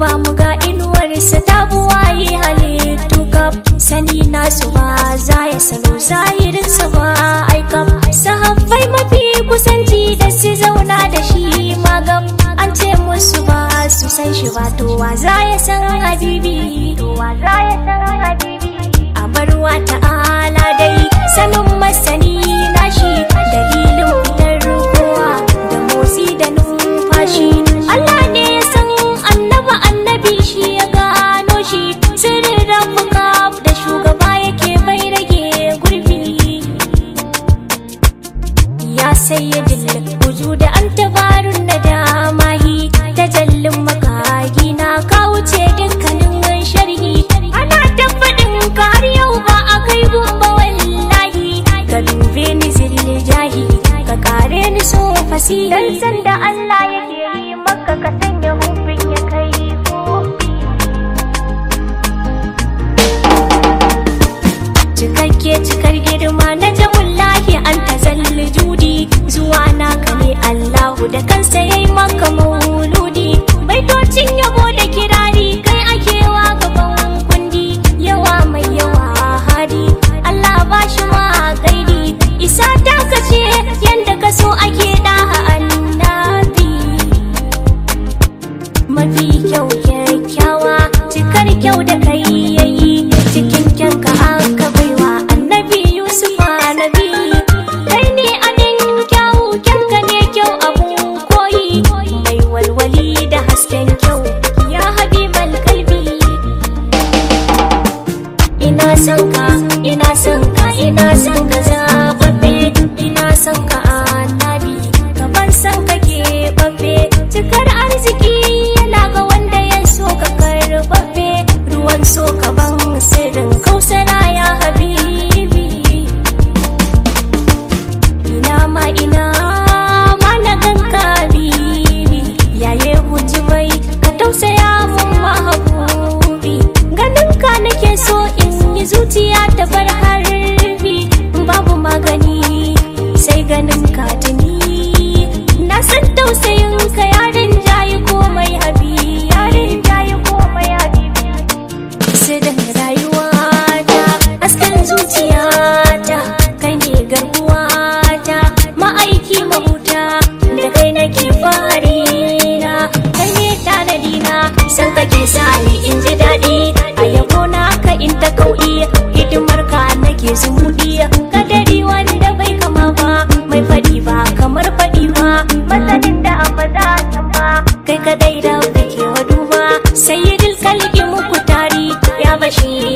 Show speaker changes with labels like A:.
A: duba mu ga inuwarsa ta buwaye halittu kaf sani nasu ba za ya salo zahirinsa ba aikam sahabbai mafi kusanci da su zauna da shi magam an ce musu ba su san shi ba to wa za ya san habibi to wa za ya san habibi a barwa ta'ala dai sanin masani nashi dalilin fitar kowa da motsi da numfashi Allah ne ya san annaba annabi shi ya gano shi sirrin rafuka da shugaba yake bai rage gurbi ya sayyidin wuju da an tabarun na damahi tajallin makagi na ka wuce dukkanin sharhi ana tabbatin ka har yau ba a kai gumba wallahi ka dube ni zilli jahi ka kare ni so fasi dan san da Allah yake yi maka ka sanya hufin ya kai kofi cikakke cikar girma na jamullahi an tazalli judi zuwa naka ne Allahu da kansa yayi maka mauludi baitocin yabo da kirari kai akewa gaban kundi yawa mai yawa hadi Allah ba shi ma gaidi isa ta kace yanda ka so ake daha annabi mafi kyau kyakkyawa cikar kyau da kai yayi cikin kyanka aka baiwa annabi yusuf nabi kai ne abin kyau kyanka ne kyau abun koyi mai walwali da hasken kyau ya habibal kalbi ina son ka ina son ka ina son ka zababbe ina son ka annabi gaban son ka keɓaɓɓe cikar arziki yana ga wanda ya so ka karɓaɓɓe ruwan so ka ban sirrin kausara ya habibi ina ma ina ma na ganka bibi yaye huji mai ka tausaya mun mahabubi ganin ka nake so in yi zuciya ta bar harbi babu magani sai ganin ka tuni na san tausayin ka yarin jayi komai habi yarin jayi komai habibi Sirin rayuwata, hasken zuciyata, kai ne garkuwata, ma'aiki mahuta, da kai nake fari na, kai ne tanadina, san kake sa ni in ji daɗi, a yabo na ka in ta kauɗi, hidimar ka nake zumuɗi, kadari wanda bai kama ba, mai faɗi ba kamar faɗi ba, masanin da an ba za a san ba, kai kadai da kake wa duba, sayyidul kalki muku tari, ya bashi